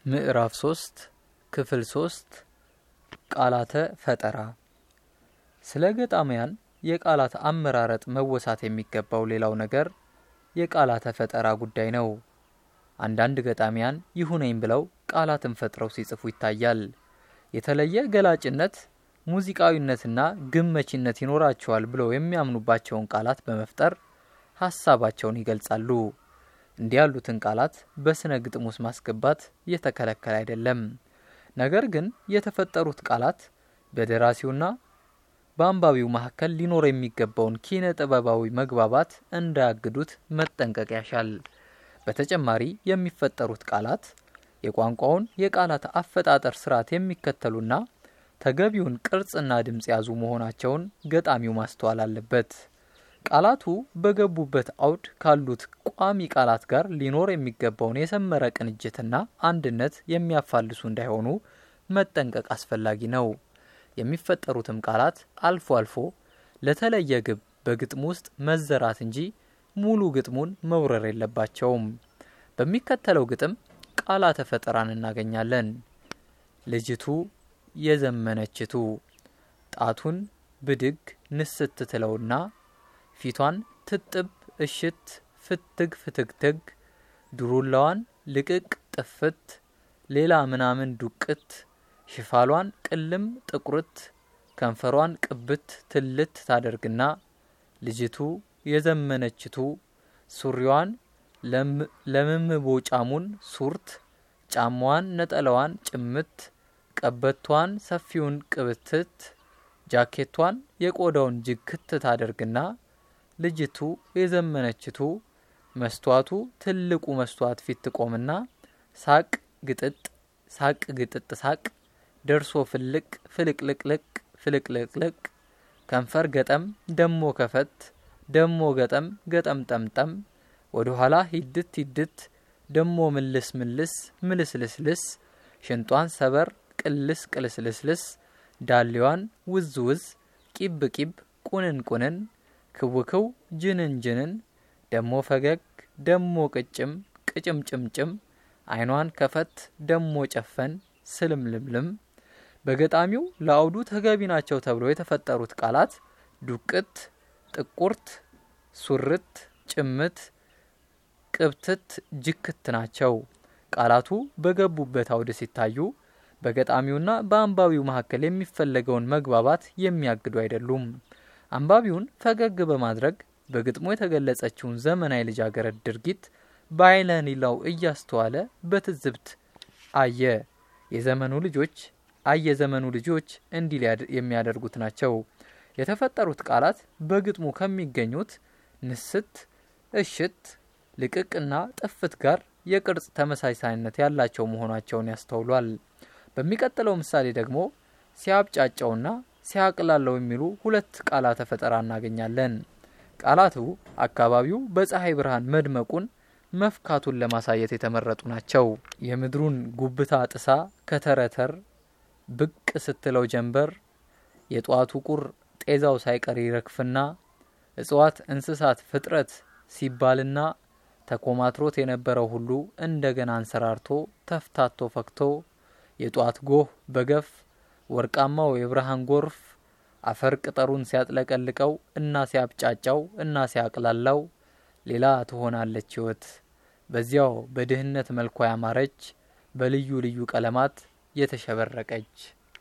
ምዕራፍ ሶስት ክፍል ሶስት ቃላተ ፈጠራ ስለ ገጣሚያን የቃላት አመራረጥ መወሳት የሚገባው ሌላው ነገር የቃላተ ፈጠራ ጉዳይ ነው። አንዳንድ ገጣሚያን ይሁነኝ ብለው ቃላትን ፈጥረው ሲጽፉ ይታያል። የተለየ ገላጭነት፣ ሙዚቃዊነትና ግመቺነት ይኖራቸዋል ብለው የሚያምኑባቸውን ቃላት በመፍጠር ሀሳባቸውን ይገልጻሉ። እንዲህ ያሉትን ቃላት በስነ ግጥም ውስጥ ማስገባት የተከለከለ አይደለም። ነገር ግን የተፈጠሩት ቃላት በደራሲውና በአንባቢው መካከል ሊኖር የሚገባውን ኪነ ጥበባዊ መግባባት እንዳያግዱት መጠንቀቅ ያሻል። በተጨማሪ የሚፈጠሩት ቃላት የቋንቋውን የቃላት አፈጣጠር ስርዓት የሚከተሉና ተገቢውን ቅርጽና ድምፅ የያዙ መሆናቸውን ገጣሚው ማስተዋል አለበት። ቃላቱ በገቡበት አውድ ካሉት ቋሚ ቃላት ጋር ሊኖር የሚገባውን የሰመረ ቅንጅትና አንድነት የሚያፋልሱ እንዳይሆኑ መጠንቀቅ አስፈላጊ ነው። የሚፈጠሩትም ቃላት አልፎ አልፎ ለተለየ ግብ በግጥም ውስጥ መዘራት እንጂ ሙሉ ግጥሙን መውረር የለባቸውም። በሚከተለው ግጥም ቃላተ ፈጠራን እናገኛለን። ልጅቱ የዘመነችቱ ጣቱን ብድግ ንስት ትለውና ፊቷን ትጥብ እሽት ፍትግ ፍትግትግ ዱሩላዋን ልቅቅ ጥፍት ሌላ ምናምን ዱቅት ሽፋሏን ቅልም ጥቁርት ከንፈሯን ቅብት ትልት ታደርግና ልጅቱ የዘመነችቱ ሱሪዋን ለምምቦጫሙን ሱርት ጫማዋን ነጠላዋን ጭምት ቀበቷን ሰፊውን ቅብትት ጃኬቷን የቆዳውን ጅግት ታደርግና ልጅቱ የዘመነችቱ መስተዋቱ ትልቁ መስተዋት ፊት ትቆምና ሳቅ ግጥጥ ሳቅ ግጥጥ ሳቅ ደርሶ ፍልቅ ፍልቅልቅልቅ ፍልቅልቅልቅ ከንፈር ገጠም ደሞ ከፈት ደሞ ገጠም ገጠም ጠምጠም ወደ ኋላ ሂድት ሂድት ደሞ ምልስ ምልስ ምልስልስልስ ሽንጧን ሰበር ቅልስ ቅልስልስልስ ዳሌዋን ውዝ ውዝ ቂብ ቂብ ቁንን ቁንን ክውክው ጅንን ጅንን ደሞ ፈገግ ደሞ ቅጭም ቅጭምጭምጭም አይኗን ከፈት ደሞ ጨፈን ስልምልምልም በገጣሚው ለአውዱ ተገቢ ናቸው ተብሎ የተፈጠሩት ቃላት ዱቅት፣ ጥቁርት፣ ሱርት፣ ጭምት፣ ቅብትት፣ ጅክት ናቸው። ቃላቱ በገቡበት አውድ ሲታዩ በገጣሚውና በአንባቢው መካከል የሚፈለገውን መግባባት የሚያግዱ አይደሉም። አንባቢውን ፈገግ በማድረግ በግጥሙ የተገለጸችውን ዘመናዊ ልጃገረድ ድርጊት በአይነ ኒላው እያስተዋለ በትዝብት አየ። የዘመኑ ልጆች አየ ዘመኑ ልጆች እንዲህ የሚያደርጉት ናቸው። የተፈጠሩት ቃላት በግጥሙ ከሚገኙት ንስት፣ እሽት፣ ልቅቅና ጥፍት ጋር የቅርጽ ተመሳሳይነት ያላቸው መሆናቸውን ያስተውሏል። በሚቀጥለው ምሳሌ ደግሞ ሲያብጫጫውና ሲያቅላለው የሚሉ ሁለት ቃላተ ፈጠራ እናገኛለን። ቃላቱ አካባቢው በፀሐይ ብርሃን መድመቁን መፍካቱን ለማሳየት የተመረጡ ናቸው። የምድሩን ጉብታ ጥሳ ከተረተር ብቅ ስትለው ጀንበር የጧቱ ቁር ጤዛው ሳይቀር ይረግፍና እጽዋት፣ እንስሳት፣ ፍጥረት ሲባልና ተኮማትሮት የነበረው ሁሉ እንደገና አንሰራርቶ ተፍታቶ ፈክቶ የጧት ጎህ በገፍ ወርቃማው የብርሃን ጎርፍ አፈር ቅጠሩን ሲያጥለቀልቀው እና ሲያብጫጫው እና ሲያቅላላው ሌላ ትሆናለች ሕይወት በዚያው በድህነት መልኳ ያማረች በልዩ ልዩ ቀለማት የተሸበረቀች።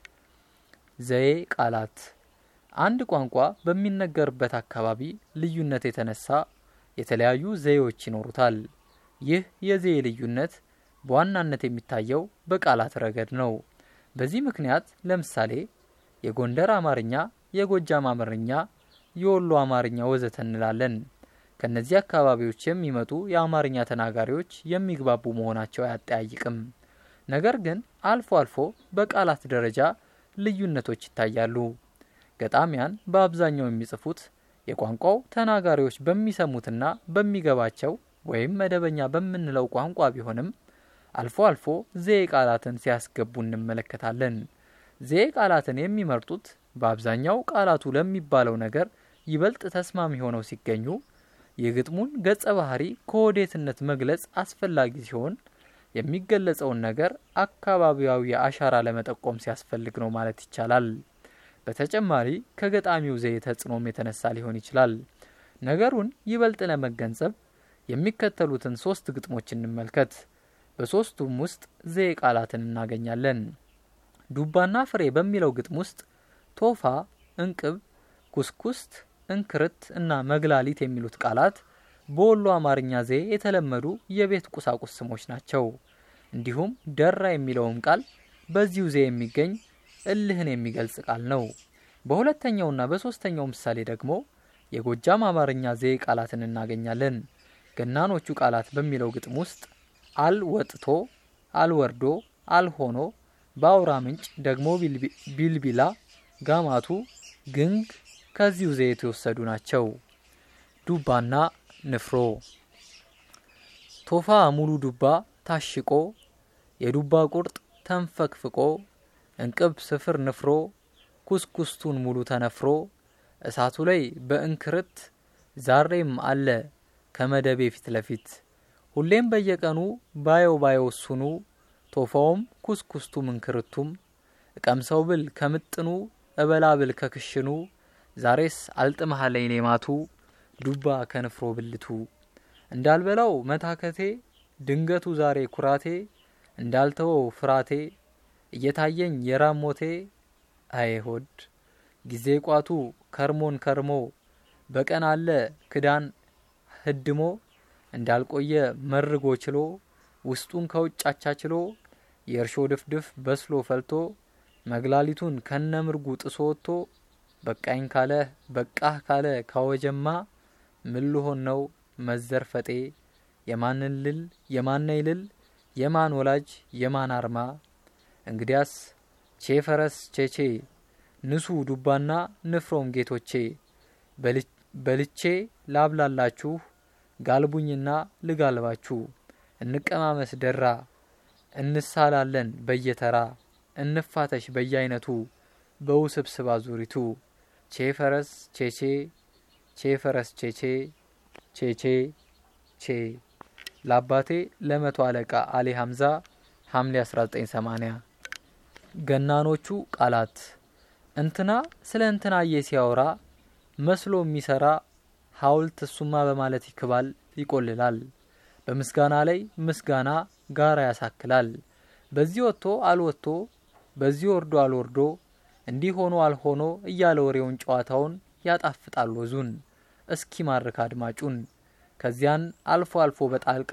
ዘዬ ቃላት አንድ ቋንቋ በሚነገርበት አካባቢ ልዩነት የተነሳ የተለያዩ ዘዬዎች ይኖሩታል። ይህ የዘዬ ልዩነት በዋናነት የሚታየው በቃላት ረገድ ነው። በዚህ ምክንያት ለምሳሌ የጎንደር አማርኛ፣ የጎጃም አማርኛ፣ የወሎ አማርኛ ወዘተ እንላለን። ከነዚህ አካባቢዎች የሚመጡ የአማርኛ ተናጋሪዎች የሚግባቡ መሆናቸው አያጠያይቅም። ነገር ግን አልፎ አልፎ በቃላት ደረጃ ልዩነቶች ይታያሉ። ገጣሚያን በአብዛኛው የሚጽፉት የቋንቋው ተናጋሪዎች በሚሰሙትና በሚገባቸው ወይም መደበኛ በምንለው ቋንቋ ቢሆንም አልፎ አልፎ ዘዬ ቃላትን ሲያስገቡ እንመለከታለን። ዘዬ ቃላትን የሚመርጡት በአብዛኛው ቃላቱ ለሚባለው ነገር ይበልጥ ተስማሚ ሆነው ሲገኙ የግጥሙን ገጸ ባህሪ ከወዴትነት መግለጽ አስፈላጊ ሲሆን የሚገለጸውን ነገር አካባቢያዊ አሻራ ለመጠቆም ሲያስፈልግ ነው ማለት ይቻላል። በተጨማሪ ከገጣሚው ዘዬ ተጽዕኖም የተነሳ ሊሆን ይችላል። ነገሩን ይበልጥ ለመገንዘብ የሚከተሉትን ሶስት ግጥሞች እንመልከት። በሶስቱም ውስጥ ዘዬ ቃላትን እናገኛለን። ዱባና ፍሬ በሚለው ግጥም ውስጥ ቶፋ፣ እንቅብ፣ ኩስኩስት፣ እንክርት እና መግላሊት የሚሉት ቃላት በወሎ አማርኛ ዘዬ የተለመዱ የቤት ቁሳቁስ ስሞች ናቸው። እንዲሁም ደራ የሚለውም ቃል በዚሁ ዘዬ የሚገኝ እልህን የሚገልጽ ቃል ነው። በሁለተኛውና በሶስተኛው ምሳሌ ደግሞ የጎጃም አማርኛ ዘዬ ቃላትን እናገኛለን። ገናኖቹ ቃላት በሚለው ግጥም ውስጥ አል ወጥቶ፣ አል ወርዶ፣ አል ሆኖ፣ በአውራ ምንጭ ደግሞ ቢልቢላ፣ ጋማቱ፣ ግንግ ከዚሁ ዘዬ የተወሰዱ ናቸው። ዱባና ንፍሮ ቶፋ ሙሉ ዱባ ታሽቆ የዱባ ቁርጥ ተንፈቅፍቆ እንቅብ ስፍር ንፍሮ ኩስኩስቱን ሙሉ ተነፍሮ እሳቱ ላይ በእንክርት ዛሬም አለ ከመደቤ ፊት ለፊት ሁሌም በየቀኑ ባየው ባየው እሱኑ ቶፋውም ኩስኩስቱም እንክርቱም እቀምሰው ብል ከምጥኑ እበላ ብል ከክሽኑ ዛሬስ አልጥመሃለኝ ሌማቱ ዱባ ከንፍሮ ብልቱ እንዳልበላው መታከቴ ድንገቱ ዛሬ ኩራቴ እንዳልተወው ፍራቴ እየታየኝ የራሞቴ አይሆድ ጊዜ ቋቱ ከርሞን ከርሞ በቀን አለ ክዳን ህድሞ እንዳልቆየ መርጎ ችሎ ውስጡን ከውጭ አቻችሎ የእርሾ ድፍድፍ በስሎ ፈልቶ መግላሊቱን ከነምርጉ ጥሶ ወጥቶ በቃኝ ካለ በቃህ ካለ ካወጀማ ምን ልሆን ነው መዘርፈጤ የማንን ልል የማነይ ልል የማን ወላጅ የማን አርማ እንግዲያስ ቼ ፈረስ ቼቼ ንሱ ዱባና ንፍሮም ጌቶቼ በልቼ ላብላላችሁ ጋልቡኝና ልጋልባችሁ እንቀማመስ ደራ እንሳላለን በየተራ እንፋተሽ በየአይነቱ በውስብስብ አዙሪቱ ቼ ፈረስ ቼቼ ቼ ፈረስ ቼቼ ቼቼ ቼ ለአባቴ ለመቶ አለቃ አሊ ሀምዛ ሐምሌ 1980 ገናኖቹ ቃላት እንትና ስለ እንትናዬ ሲያወራ መስሎ የሚሰራ ሐውልት እሱማ በማለት ይክባል ይቆልላል። በምስጋና ላይ ምስጋና ጋራ ያሳክላል። በዚህ ወጥቶ አልወጥቶ በዚህ ወርዶ አልወርዶ እንዲህ ሆኖ አልሆኖ እያለ ወሬውን ጨዋታውን ያጣፍጣል ወዙን እስኪ ማርክ አድማጩን። ከዚያን አልፎ አልፎ በጣልቃ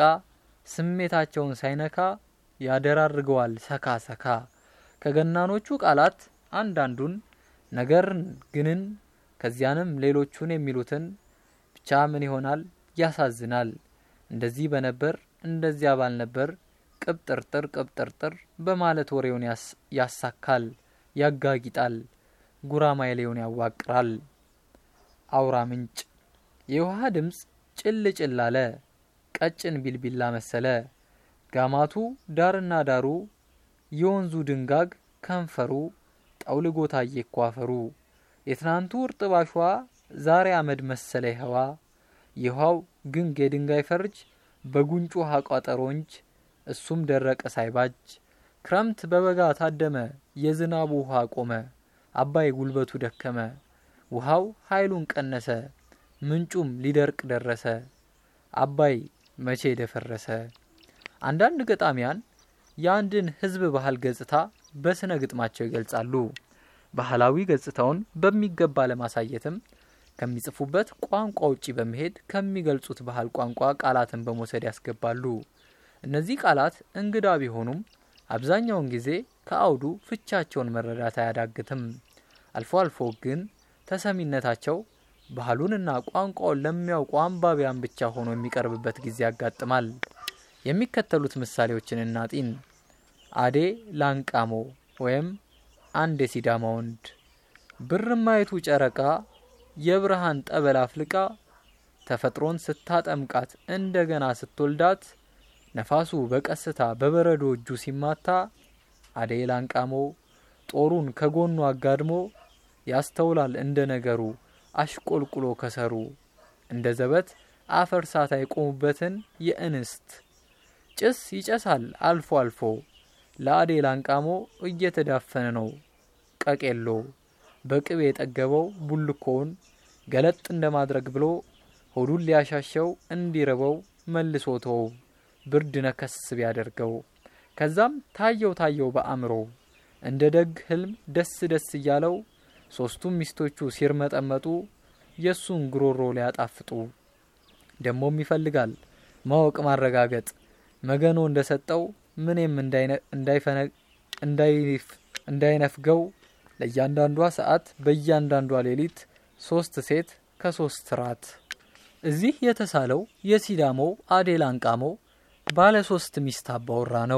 ስሜታቸውን ሳይነካ ያደራርገዋል ሰካ ሰካ። ከገናኖቹ ቃላት አንዳንዱን ነገርን ግንን ከዚያንም ሌሎቹን የሚሉትን ብቻ ምን ይሆናል ያሳዝናል። እንደዚህ በነበር እንደዚያ ባልነበር ቅብጥርጥር ቅብጥርጥር በማለት ወሬውን ያሳካል፣ ያጋጊጣል፣ ጉራማይሌውን ያዋቅራል። አውራ ምንጭ የውሃ ድምፅ ጭል ጭል አለ፣ ቀጭን ቢልቢላ መሰለ። ጋማቱ ዳርና ዳሩ የወንዙ ድንጋግ ከንፈሩ ጠውልጎ ታየ ኳፈሩ። የትናንቱ እርጥብ አሸዋ ዛሬ አመድ መሰለ ይኸዋ። ይኸዋው ግንግ የድንጋይ ፈርጅ በጉንጩ ውሃ ቋጠሮ እንጅ እሱም ደረቀ ሳይባጅ። ክረምት በበጋ ታደመ የዝናቡ ውሃ ቆመ። አባይ ጉልበቱ ደከመ ውሃው ኃይሉን ቀነሰ ምንጩም ሊደርቅ ደረሰ። አባይ መቼ ደፈረሰ። አንዳንድ ገጣሚያን የአንድን ሕዝብ ባህል ገጽታ በስነ ግጥማቸው ይገልጻሉ። ባህላዊ ገጽታውን በሚገባ ለማሳየትም ከሚጽፉበት ቋንቋ ውጪ በመሄድ ከሚገልጹት ባህል ቋንቋ ቃላትን በመውሰድ ያስገባሉ። እነዚህ ቃላት እንግዳ ቢሆኑም አብዛኛውን ጊዜ ከአውዱ ፍቻቸውን መረዳት አያዳግትም። አልፎ አልፎ ግን ተሰሚነታቸው ባህሉንና ቋንቋውን ለሚያውቁ አንባቢያን ብቻ ሆኖ የሚቀርብበት ጊዜ ያጋጥማል። የሚከተሉት ምሳሌዎችን እናጢን። አዴ ላንቃሞ ወይም አንድ የሲዳማ ወንድ ብርማይቱ ጨረቃ የብርሃን ጠበል አፍልቃ ተፈጥሮን ስታጠምቃት እንደገና ስትወልዳት ነፋሱ በቀስታ በበረዶ እጁ ሲማታ አዴ ላንቃሞ ጦሩን ከጎኑ አጋድሞ ያስተውላል እንደ ነገሩ አሽቆልቁሎ ከሰሩ እንደ ዘበት አፈር ሳት አይቆሙበትን የእንስት ጭስ ይጨሳል አልፎ አልፎ ለአዴ ላንቃሞ እየተዳፈነ ነው ቀቄሎ በቅቤ የጠገበው ቡልኮውን ገለጥ እንደማድረግ ብሎ ሆዱን ሊያሻሸው እንዲርበው መልሶ ተወው ብርድ ነከስ ቢያደርገው ከዛም ታየው ታየው በአእምሮ እንደ ደግ ህልም ደስ ደስ እያለው ሶስቱም ሚስቶቹ ሲርመጠመጡ የእሱን ጉሮሮ ሊያጣፍጡ ደሞም ይፈልጋል ማወቅ ማረጋገጥ መገኖ እንደሰጠው ምንም እንዳይነፍገው ለእያንዳንዷ ሰዓት በእያንዳንዷ ሌሊት ሶስት ሴት ከሶስት ራት እዚህ የተሳለው የሲዳሞው አዴል አንቃሞ ባለ ሶስት ሚስት አባወራ ነው።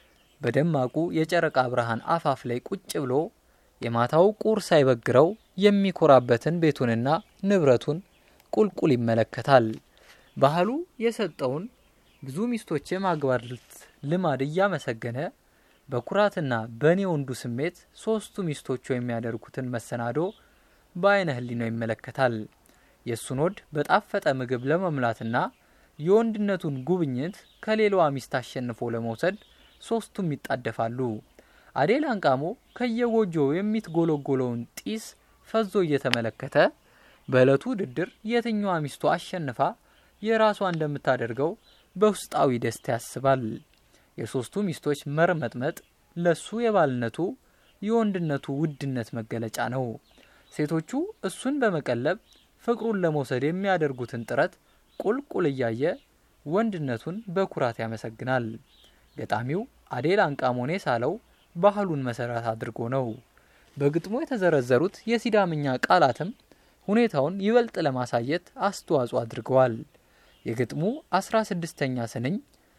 በደማቁ የጨረቃ ብርሃን አፋፍ ላይ ቁጭ ብሎ የማታው ቁር ሳይበግረው የሚኮራበትን ቤቱንና ንብረቱን ቁልቁል ይመለከታል። ባህሉ የሰጠውን ብዙ ሚስቶች የማግባት ልማድ እያመሰገነ በኩራትና በእኔ ወንዱ ስሜት ሶስቱ ሚስቶቹ የሚያደርጉትን መሰናዶ በአይነ ህሊናው ይመለከታል። የእሱን ወድ በጣፈጠ ምግብ ለመምላትና የወንድነቱን ጉብኝት ከሌላዋ ሚስት አሸንፎ ለመውሰድ ሶስቱም ይጣደፋሉ። አዴል አንቃሞ ከየጎጆው የሚትጎለጎለውን ጢስ ፈዞ እየተመለከተ በዕለቱ ውድድር የትኛዋ ሚስቱ አሸንፋ የራሷ እንደምታደርገው በውስጣዊ ደስታ ያስባል። የሶስቱ ሚስቶች መርመጥመጥ ለሱ የባልነቱ የወንድነቱ ውድነት መገለጫ ነው። ሴቶቹ እሱን በመቀለብ ፍቅሩን ለመውሰድ የሚያደርጉትን ጥረት ቁልቁል እያየ ወንድነቱን በኩራት ያመሰግናል። ገጣሚው አዴል አንቃሞኔ ሳለው ባህሉን መሰረት አድርጎ ነው። በግጥሙ የተዘረዘሩት የሲዳምኛ ቃላትም ሁኔታውን ይበልጥ ለማሳየት አስተዋጽኦ አድርገዋል። የግጥሙ አስራ ስድስተኛ ስንኝ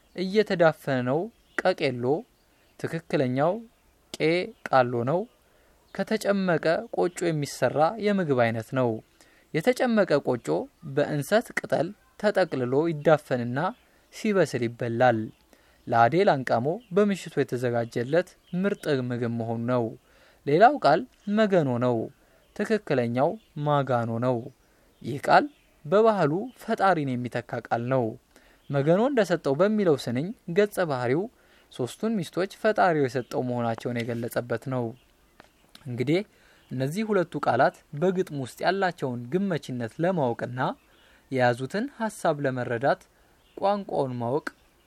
እየተዳፈነ ነው ቀቄሎ ትክክለኛው ቄ ቃሎ ነው። ከተጨመቀ ቆጮ የሚሰራ የምግብ አይነት ነው። የተጨመቀ ቆጮ በእንሰት ቅጠል ተጠቅልሎ ይዳፈንና ሲበስል ይበላል። ለአዴል አንቃሞ በምሽቱ የተዘጋጀለት ምርጥ ምግብ መሆኑ ነው። ሌላው ቃል መገኖ ነው። ትክክለኛው ማጋኖ ነው። ይህ ቃል በባህሉ ፈጣሪን የሚተካ ቃል ነው። መገኖ እንደሰጠው በሚለው ስንኝ ገጸ ባህሪው ሶስቱን ሚስቶች ፈጣሪው የሰጠው መሆናቸውን የገለጸበት ነው። እንግዲህ እነዚህ ሁለቱ ቃላት በግጥም ውስጥ ያላቸውን ግመችነት ለማወቅና የያዙትን ሀሳብ ለመረዳት ቋንቋውን ማወቅ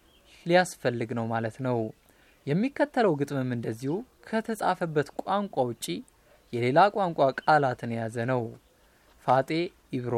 ሊያስፈልግ ነው ማለት ነው። የሚከተለው ግጥምም እንደዚሁ ከተጻፈበት ቋንቋ ውጪ የሌላ ቋንቋ ቃላትን የያዘ ነው። ፋጤ ኢብሮ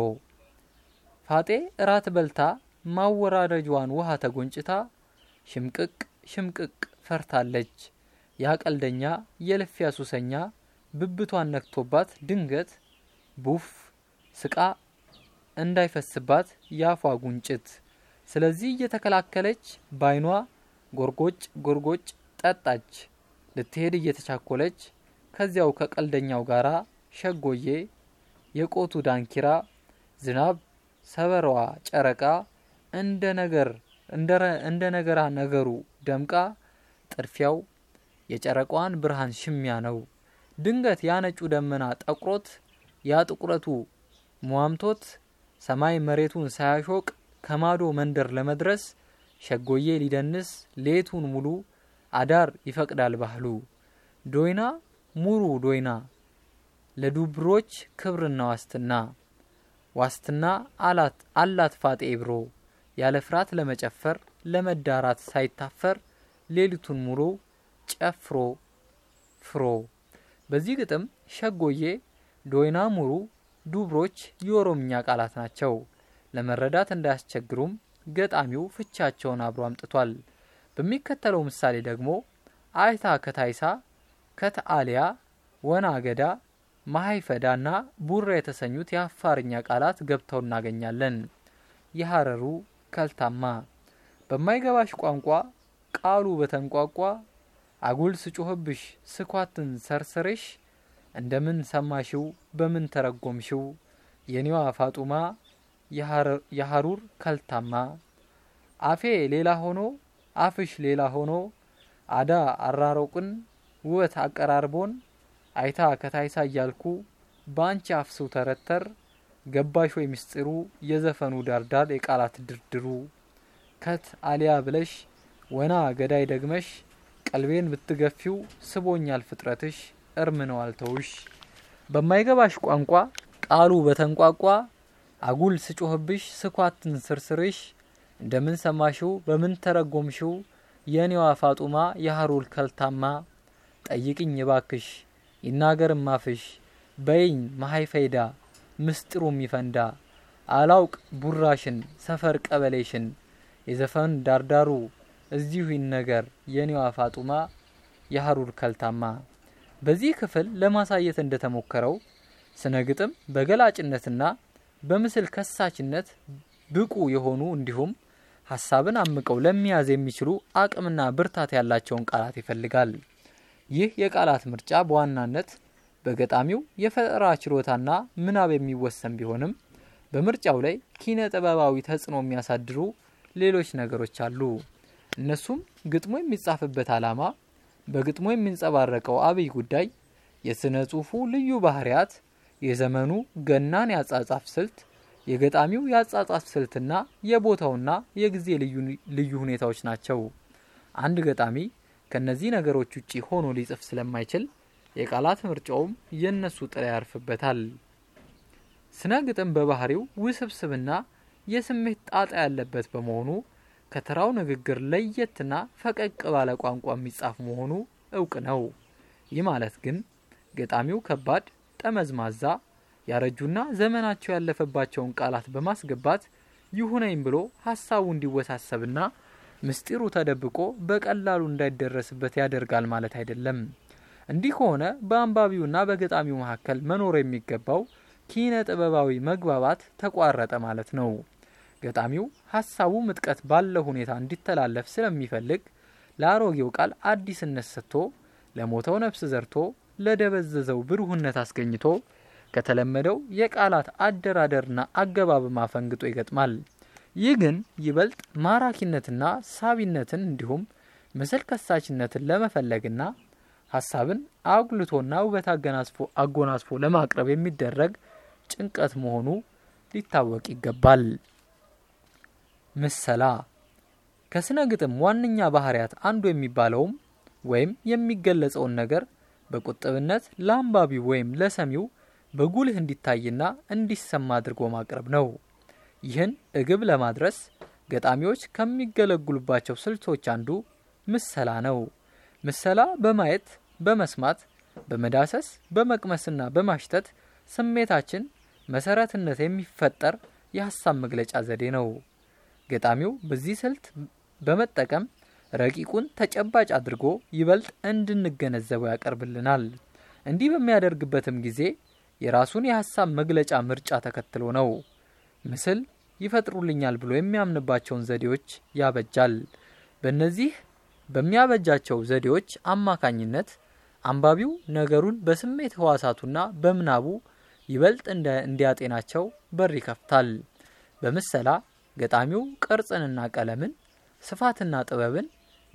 ፋጤ እራት በልታ ማወራረጇን ውሃ ተጎንጭታ ሽምቅቅ ሽምቅቅ ፈርታለች። ያቀልደኛ የልፊያ ሱሰኛ ብብቷን ነክቶባት ድንገት ቡፍ ስቃ እንዳይፈስባት ያፏ ጉንጭት። ስለዚህ እየተከላከለች ባይኗ ጎርጎጭ ጎርጎጭ ጠጣች። ልትሄድ እየተቻኮለች ከዚያው ከቀልደኛው ጋራ ሸጎዬ የቆቱ ዳንኪራ ዝናብ ሰበረዋ ጨረቃ እንደ ነገር እንደ ነገራ ነገሩ ደምቃ ጥድፊያው የጨረቃዋን ብርሃን ሽሚያ ነው። ድንገት ያነጩ ደመና ጠቁሮት ያ ጥቁረቱ ሟምቶት ሰማይ መሬቱን ሳያሾቅ ከማዶ መንደር ለመድረስ ሸጎዬ ሊደንስ ሌቱን ሙሉ አዳር ይፈቅዳል ባህሉ። ዶይና ሙሩ ዶይና ለዱብሮች ክብርና ዋስትና ዋስትና አላት አላት ፋጤ ብሮ ያለ ፍርሃት ለመጨፈር ለመዳራት ሳይታፈር ሌሊቱን ሙሉ ጨፍሮ ፍሮ። በዚህ ግጥም ሸጎዬ፣ ዶይና ሙሩ፣ ዱብሮች የኦሮምኛ ቃላት ናቸው። ለመረዳት እንዳያስቸግሩም ገጣሚው ፍቻቸውን አብሮ አምጥቷል። በሚከተለው ምሳሌ ደግሞ አይታ ከታይሳ ከተአሊያ ወና ገዳ ማሀይፈዳ ና ቡራ የተሰኙት የአፋርኛ ቃላት ገብተው እናገኛለን። የሀረሩ ከልታማ በማይገባሽ ቋንቋ ቃሉ በተንቋቋ አጉል ስጮህብሽ ስኳትን ሰርስርሽ እንደምን ሰማሽው በምን ተረጎምሽው የኔዋ ፋጡማ የሀሩር ከልታማ አፌ ሌላ ሆኖ አፍሽ ሌላ ሆኖ አዳ አራሮቅን ውበት አቀራርቦን አይታ ከታይሳ እያልኩ በአንቺ አፍስው ተረተር ገባሽ ወይ ምስጢሩ የዘፈኑ ዳርዳር የቃላት ድርድሩ ከት አሊያ ብለሽ ወና ገዳይ ደግመሽ ቀልቤን ብትገፊው ስቦኛል ፍጥረትሽ እርም ነው አልተውሽ። በማይገባሽ ቋንቋ ቃሉ በተንቋቋ አጉል ስጮህብሽ ስኳትን ስርስርሽ እንደምን ሰማሽው በምን ተረጎምሽው የኔዋ ፋጡማ የሀሩል ከልታማ ጠይቅኝ እባክሽ ይናገር ማፍሽ በይኝ መሀይ ፈይዳ ምስጢሩም ይፈንዳ አላውቅ ቡራሽን ሰፈር ቀበሌሽን የዘፈን ዳርዳሩ እዚሁ ይነገር የኔዋ ፋጡማ የሀሩር ከልታማ። በዚህ ክፍል ለማሳየት እንደተሞከረው ስነ ግጥም በገላጭነትና በምስል ከሳችነት ብቁ የሆኑ እንዲሁም ሀሳብን አምቀው ለመያዝ የሚችሉ አቅምና ብርታት ያላቸውን ቃላት ይፈልጋል። ይህ የቃላት ምርጫ በዋናነት በገጣሚው የፈጠራ ችሎታና ምናብ የሚወሰን ቢሆንም በምርጫው ላይ ኪነ ጥበባዊ ተጽዕኖ የሚያሳድሩ ሌሎች ነገሮች አሉ። እነሱም ግጥሙ የሚጻፍበት ዓላማ፣ በግጥሙ የሚንጸባረቀው አብይ ጉዳይ፣ የስነ ጽሁፉ ልዩ ባህሪያት፣ የዘመኑ ገናን ያጻጻፍ ስልት፣ የገጣሚው ያጻጻፍ ስልትና የቦታውና የጊዜ ልዩ ሁኔታዎች ናቸው። አንድ ገጣሚ ከነዚህ ነገሮች ውጪ ሆኖ ሊጽፍ ስለማይችል የቃላት ምርጫውም የእነሱ ጥላ ያርፍበታል። ስነ ግጥም በባህሪው ውስብስብና የስሜት ጣጣ ያለበት በመሆኑ ከተራው ንግግር ለየትና ፈቀቅ ባለ ቋንቋ የሚጻፍ መሆኑ እውቅ ነው። ይህ ማለት ግን ገጣሚው ከባድ፣ ጠመዝማዛ፣ ያረጁና ዘመናቸው ያለፈባቸውን ቃላት በማስገባት ይሁነኝ ብሎ ሀሳቡ እንዲወሳሰብና ምስጢሩ ተደብቆ በቀላሉ እንዳይደረስበት ያደርጋል ማለት አይደለም። እንዲህ ከሆነ በአንባቢውና በገጣሚው መካከል መኖር የሚገባው ኪነ ጥበባዊ መግባባት ተቋረጠ ማለት ነው። ገጣሚው ሀሳቡ ምጥቀት ባለው ሁኔታ እንዲተላለፍ ስለሚፈልግ ለአሮጌው ቃል አዲስነት ሰጥቶ ለሞተው ነፍስ ዘርቶ ለደበዘዘው ብሩህነት አስገኝቶ ከተለመደው የቃላት አደራደርና አገባብ ማፈንግጦ ይገጥማል። ይህ ግን ይበልጥ ማራኪነትና ሳቢነትን እንዲሁም ምስል ከሳችነትን ለመፈለግና ሀሳብን አጉልቶና ውበት አጎናጽፎ ለማቅረብ የሚደረግ ጭንቀት መሆኑ ሊታወቅ ይገባል። ምሰላ ከስነ ግጥም ዋነኛ ባህሪያት አንዱ የሚባለውም ወይም የሚገለጸውን ነገር በቁጥብነት ለአንባቢው ወይም ለሰሚው በጉልህ እንዲታይና እንዲሰማ አድርጎ ማቅረብ ነው። ይህን እግብ ለማድረስ ገጣሚዎች ከሚገለግሉባቸው ስልቶች አንዱ ምሰላ ነው። ምሰላ በማየት በመስማት፣ በመዳሰስ፣ በመቅመስና በማሽተት ስሜታችን መሰረትነት የሚፈጠር የሀሳብ መግለጫ ዘዴ ነው። ገጣሚው በዚህ ስልት በመጠቀም ረቂቁን ተጨባጭ አድርጎ ይበልጥ እንድንገነዘበው ያቀርብልናል። እንዲህ በሚያደርግበትም ጊዜ የራሱን የሀሳብ መግለጫ ምርጫ ተከትሎ ነው። ምስል ይፈጥሩልኛል ብሎ የሚያምንባቸውን ዘዴዎች ያበጃል። በእነዚህ በሚያበጃቸው ዘዴዎች አማካኝነት አንባቢው ነገሩን በስሜት ህዋሳቱና በምናቡ ይበልጥ እንዲያጤናቸው በር ይከፍታል። በምሰላ ገጣሚው ቅርጽንና ቀለምን፣ ስፋትና ጥበብን፣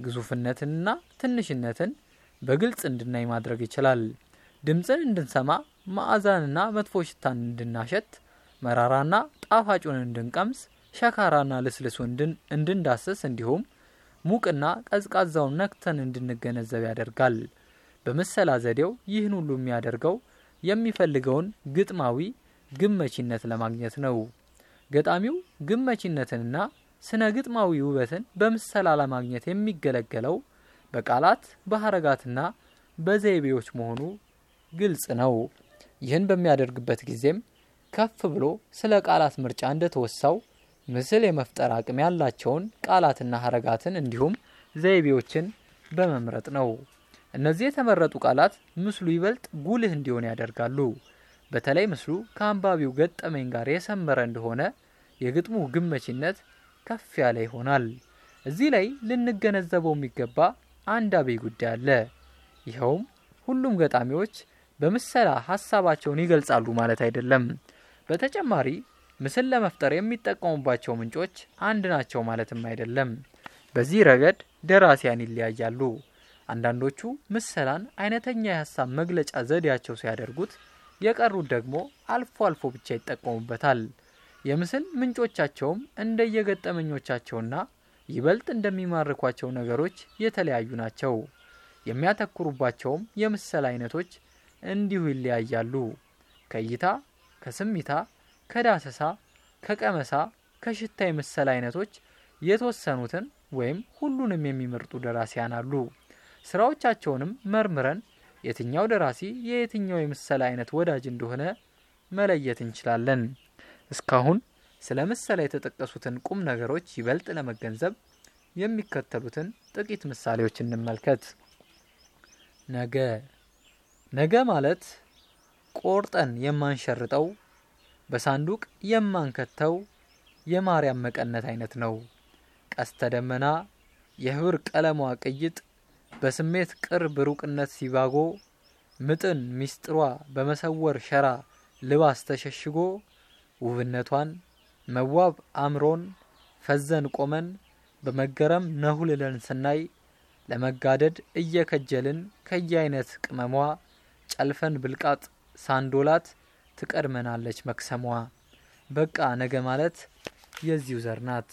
ግዙፍነትንና ትንሽነትን በግልጽ እንድናይ ማድረግ ይችላል። ድምፅን እንድንሰማ፣ መዓዛንና መጥፎ ሽታን እንድናሸት፣ መራራና ጣፋጩን እንድንቀምስ፣ ሸካራና ልስልሱ እንድንዳስስ እንዲሁም ሙቅና ቀዝቃዛውን ነክተን እንድንገነዘብ ያደርጋል። በምሰላ ዘዴው ይህን ሁሉ የሚያደርገው የሚፈልገውን ግጥማዊ ግመቺነት ለማግኘት ነው። ገጣሚው ግመቺነትንና ስነ ግጥማዊ ውበትን በምሰላ ለማግኘት የሚገለገለው በቃላት በሀረጋትና በዘይቤዎች መሆኑ ግልጽ ነው። ይህን በሚያደርግበት ጊዜም ከፍ ብሎ ስለ ቃላት ምርጫ እንደተወሳው ምስል የመፍጠር አቅም ያላቸውን ቃላትና ሀረጋትን እንዲሁም ዘይቤዎችን በመምረጥ ነው። እነዚህ የተመረጡ ቃላት ምስሉ ይበልጥ ጉልህ እንዲሆን ያደርጋሉ። በተለይ ምስሉ ከአንባቢው ገጠመኝ ጋር የሰመረ እንደሆነ የግጥሙ ግመቺነት ከፍ ያለ ይሆናል። እዚህ ላይ ልንገነዘበው የሚገባ አንድ አብይ ጉዳይ አለ። ይኸውም ሁሉም ገጣሚዎች በምሰላ ሀሳባቸውን ይገልጻሉ ማለት አይደለም። በተጨማሪ ምስል ለመፍጠር የሚጠቀሙባቸው ምንጮች አንድ ናቸው ማለትም አይደለም። በዚህ ረገድ ደራሲያን ይለያያሉ። አንዳንዶቹ ምሰላን አይነተኛ የሀሳብ መግለጫ ዘዴያቸው ሲያደርጉት፣ የቀሩት ደግሞ አልፎ አልፎ ብቻ ይጠቀሙበታል። የምስል ምንጮቻቸውም እንደየገጠመኞቻቸውና ይበልጥ እንደሚማርኳቸው ነገሮች የተለያዩ ናቸው። የሚያተኩሩባቸውም የምስል አይነቶች እንዲሁ ይለያያሉ። ከእይታ፣ ከስሚታ፣ ከዳሰሳ፣ ከቀመሳ፣ ከሽታ የምስል አይነቶች የተወሰኑትን ወይም ሁሉንም የሚመርጡ ደራሲያን አሉ። ስራዎቻቸውንም መርምረን የትኛው ደራሲ የየትኛው የምስል አይነት ወዳጅ እንደሆነ መለየት እንችላለን። እስካሁን ስለ ምሳሌ የተጠቀሱትን ቁም ነገሮች ይበልጥ ለመገንዘብ የሚከተሉትን ጥቂት ምሳሌዎች እንመልከት። ነገ ነገ ማለት ቆርጠን የማንሸርጠው በሳንዱቅ የማንከተው የማርያም መቀነት አይነት ነው። ቀስተ ደመና የህብር ቀለሟ ቅይጥ በስሜት ቅርብ ሩቅነት ሲባጎ ምጥን ሚስጥሯ በመሰወር ሸራ ልባስ ተሸሽጎ ውብነቷን መዋብ አምሮን ፈዘን ቆመን በመገረም ነሁልለን ስናይ ለመጋደድ እየከጀልን ከየአይነት ቅመሟ ጨልፈን ብልቃጥ ሳንዶላት ትቀድመናለች መክሰሟ። በቃ ነገ ማለት የዚሁ ዘር ናት።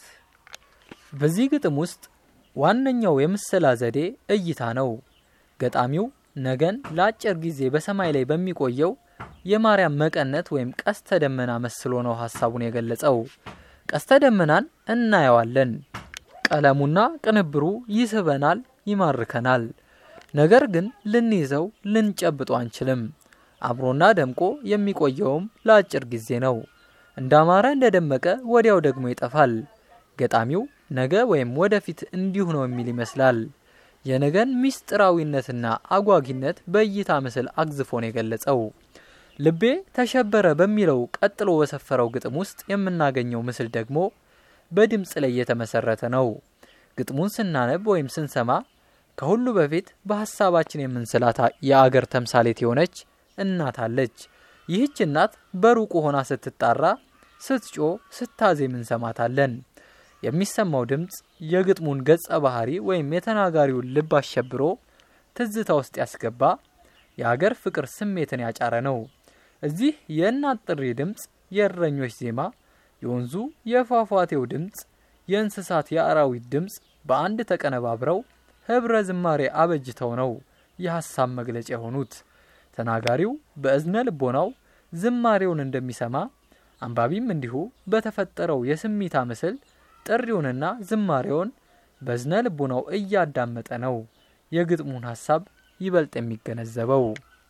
በዚህ ግጥም ውስጥ ዋነኛው የምስላ ዘዴ እይታ ነው። ገጣሚው ነገን ለአጭር ጊዜ በሰማይ ላይ በሚቆየው የማርያም መቀነት ወይም ቀስተ ደመና መስሎ ነው ሀሳቡን የገለጸው። ቀስተ ደመናን እናየዋለን። ቀለሙና ቅንብሩ ይስበናል፣ ይማርከናል። ነገር ግን ልንይዘው ልንጨብጦ አንችልም። አብሮና ደምቆ የሚቆየውም ለአጭር ጊዜ ነው። እንዳማረ እንደደመቀ ወዲያው ደግሞ ይጠፋል። ገጣሚው ነገ ወይም ወደፊት እንዲሁ ነው የሚል ይመስላል። የነገን ሚስጥራዊነትና አጓጊነት በእይታ ምስል አግዝፎ ነው የገለጸው። ልቤ ተሸበረ በሚለው ቀጥሎ በሰፈረው ግጥም ውስጥ የምናገኘው ምስል ደግሞ በድምፅ ላይ የተመሰረተ ነው። ግጥሙን ስናነብ ወይም ስንሰማ ከሁሉ በፊት በሀሳባችን የምንስላት የአገር ተምሳሌት የሆነች እናት አለች። ይህች እናት በሩቁ ሆና ስትጣራ፣ ስትጮ፣ ስታዜም እንሰማታለን። የሚሰማው ድምፅ የግጥሙን ገጸ ባህሪ ወይም የተናጋሪውን ልብ አሸብሮ ትዝታ ውስጥ ያስገባ የአገር ፍቅር ስሜትን ያጫረ ነው። እዚህ የእናት ጥሪ ድምፅ፣ የእረኞች ዜማ፣ የወንዙ የፏፏቴው ድምፅ፣ የእንስሳት የአራዊት ድምፅ በአንድ ተቀነባብረው ህብረ ዝማሬ አበጅተው ነው የሀሳብ መግለጫ የሆኑት። ተናጋሪው በእዝነ ልቦናው ዝማሬውን እንደሚሰማ አንባቢም እንዲሁ በተፈጠረው የስሚታ ምስል ጥሪውንና ዝማሬውን በዝነ ልቡናው እያዳመጠ ነው የግጥሙን ሀሳብ ይበልጥ የሚገነዘበው።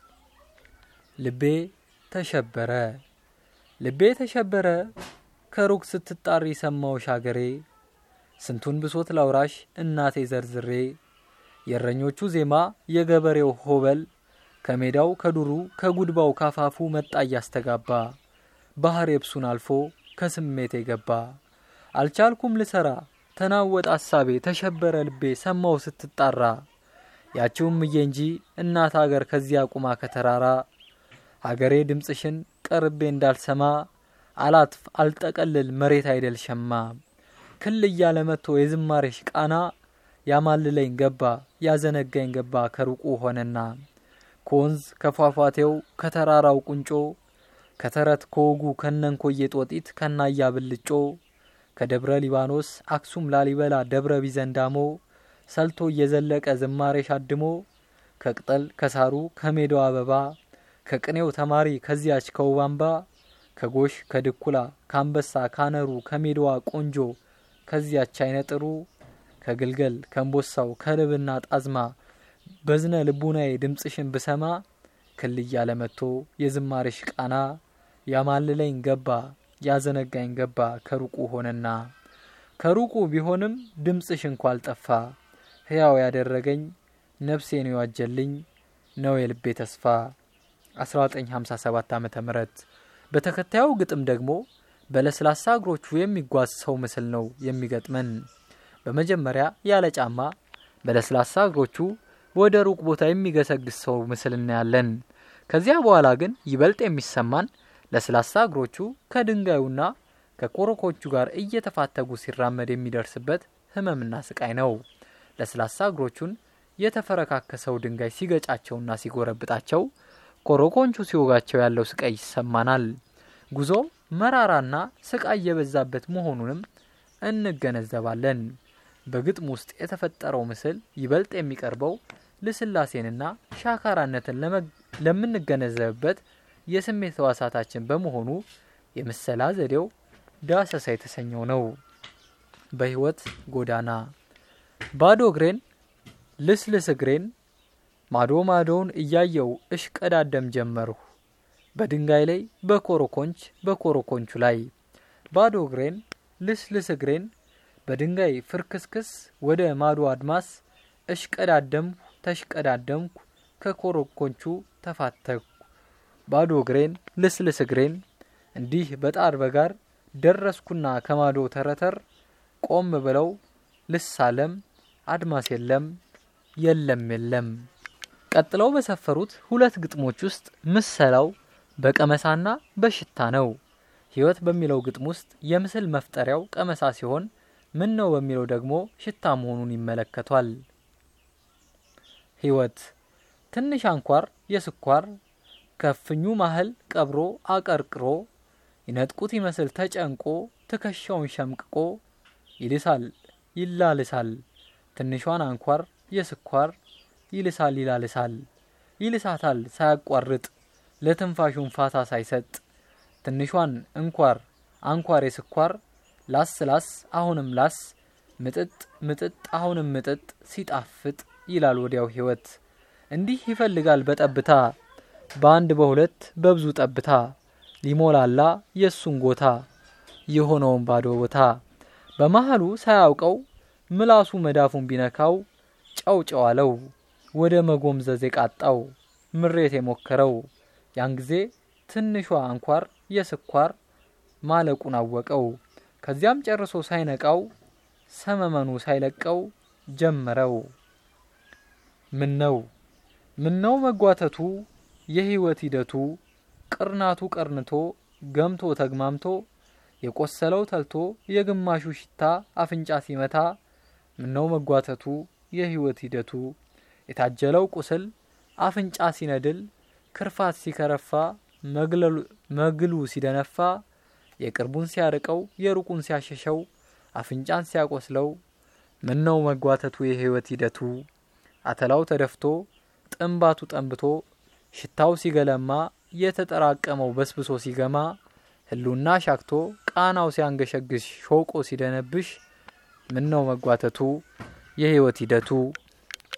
ልቤ ተሸበረ ልቤ ተሸበረ ከሩቅ ስትጣሪ ሰማውሽ አገሬ ስንቱን ብሶት ላውራሽ እናቴ ዘርዝሬ የእረኞቹ ዜማ የገበሬው ሆበል ከሜዳው ከዱሩ ከጉድባው ካፋፉ መጣ እያስተጋባ ባህር የብሱን አልፎ ከስሜቴ ገባ አልቻልኩም ልሰራ ተናወጥ አሳቤ ተሸበረ ልቤ ሰማው ስትጣራ ያችውም እየ እንጂ እናት አገር ከዚያ ቁማ ከተራራ አገሬ ድምፅሽን ቀርቤ እንዳልሰማ አላትፍ አልጠቀልል መሬት አይደል ሸማ ክል እያለ መጥቶ የዝማሬሽ ቃና ያማልለኝ ገባ ያዘነጋኝ ገባ ከሩቁ ሆነና ከወንዝ ከፏፏቴው ከተራራው ቁንጮ ከተረት ከወጉ ከነንኮዬ ጦጢት ከናያ ብልጮ ከደብረ ሊባኖስ አክሱም ላሊበላ ደብረ ቢዘንዳሞ ሰልቶ እየዘለቀ ዝማሬሽ አድሞ ከቅጠል ከሳሩ ከሜዳው አበባ ከቅኔው ተማሪ ከዚያች ከውባምባ ከጎሽ ከድኩላ ከአንበሳ ካነሩ ከሜዳዋ ቆንጆ ከዚያች አይነጥሩ ከግልገል ከእንቦሳው ከልብና ጣዝማ በዝነ ልቡናዬ ድምፅሽን ብሰማ ክል እያለ መጥቶ የዝማሬሽ ቃና ያማልለኝ ገባ ያዘነጋኝ ገባ ከሩቁ ሆነና ከሩቁ ቢሆንም ድምፅሽ እንኳ አልጠፋ ሕያው ያደረገኝ ነፍሴን የዋጀልኝ ነው የልቤ ተስፋ 1957 ዓ ም በተከታዩ ግጥም ደግሞ በለስላሳ እግሮቹ የሚጓዝ ሰው ምስል ነው የሚገጥመን። በመጀመሪያ ያለ ጫማ በለስላሳ እግሮቹ ወደ ሩቅ ቦታ የሚገሰግስ ሰው ምስል እናያለን። ከዚያ በኋላ ግን ይበልጥ የሚሰማን ለስላሳ እግሮቹ ከድንጋዩና ከኮረኮቹ ጋር እየተፋተጉ ሲራመድ የሚደርስበት ህመምና ስቃይ ነው። ለስላሳ እግሮቹን የተፈረካከሰው ድንጋይ ሲገጫቸውና ሲጎረብጣቸው፣ ኮረኮንቹ ሲወጋቸው ያለው ስቃይ ይሰማናል። ጉዞ መራራና ስቃይ የበዛበት መሆኑንም እንገነዘባለን። በግጥም ውስጥ የተፈጠረው ምስል ይበልጥ የሚቀርበው ልስላሴንና ሻካራነትን ለምንገነዘብበት የስሜት ህዋሳታችን በመሆኑ የምሰላ ዘዴው ዳሰሳ የተሰኘው ነው። በህይወት ጎዳና ባዶ እግሬን ልስልስ እግሬን ማዶ ማዶውን እያየው እሽቀዳደም ጀመርሁ። በድንጋይ ላይ በኮረኮንች በኮረኮንቹ ላይ ባዶ እግሬን ልስልስ እግሬን በድንጋይ ፍርክስክስ ወደ ማዶ አድማስ እሽቀዳደምኩ ተሽቀዳደምኩ ከኮረኮንቹ ተፋተኩ። ባዶ እግሬን ልስልስ እግሬን እንዲህ በጣር በጋር ደረስኩና ከማዶ ተረተር ቆም ብለው ልሳለም አድማስ የለም የለም የለም። ቀጥለው በሰፈሩት ሁለት ግጥሞች ውስጥ ምሰላው በቀመሳና በሽታ ነው። ህይወት በሚለው ግጥም ውስጥ የምስል መፍጠሪያው ቀመሳ ሲሆን ምን ነው በሚለው ደግሞ ሽታ መሆኑን ይመለከቷል። ህይወት ትንሽ አንኳር የስኳር ከፍኙ ማህል ቀብሮ አቀርቅሮ ይነጥቁት ይመስል ተጨንቆ ትከሻውን ሸምቅቆ ይልሳል ይላልሳል ትንሿን አንኳር የስኳር ይልሳል ይላልሳል ይልሳታል ሳያቋርጥ ለትንፋሹን ፋታ ሳይሰጥ ትንሿን እንኳር አንኳር የስኳር ላስ ላስ አሁንም ላስ ምጥጥ ምጥጥ አሁንም ምጥጥ ሲጣፍጥ ይላል ወዲያው ህይወት እንዲህ ይፈልጋል በጠብታ በአንድ በሁለት በብዙ ጠብታ ሊሞላላ የእሱን ጎታ የሆነውን ባዶ ቦታ በመሃሉ ሳያውቀው ምላሱ መዳፉን ቢነካው ጨው ጨው አለው ወደ መጎምዘዝ የቃጣው ምሬት የሞከረው ያን ጊዜ ትንሿ አንኳር የስኳር ማለቁን አወቀው። ከዚያም ጨርሶ ሳይነቃው ሰመመኑ ሳይለቀው ጀመረው። ምነው ምነው መጓተቱ የህይወት ሂደቱ ቅርናቱ ቀርንቶ ገምቶ ተግማምቶ የቆሰለው ተልቶ የግማሹ ሽታ አፍንጫ ሲመታ ምነው መጓተቱ የህይወት ሂደቱ የታጀለው ቁስል አፍንጫ ሲነድል ክርፋት ሲከረፋ መግሉ ሲደነፋ የቅርቡን ሲያርቀው የሩቁን ሲያሸሸው አፍንጫን ሲያቆስለው ምነው መጓተቱ የህይወት ሂደቱ አተላው ተደፍቶ ጥንባቱ ጠንብቶ ሽታው ሲገለማ የተጠራቀመው በስብሶ ሲገማ ህሉና ሻክቶ ቃናው ሲያንገሸግሽ ሾቆ ሲደነብሽ ምነው መጓተቱ የህይወት ሂደቱ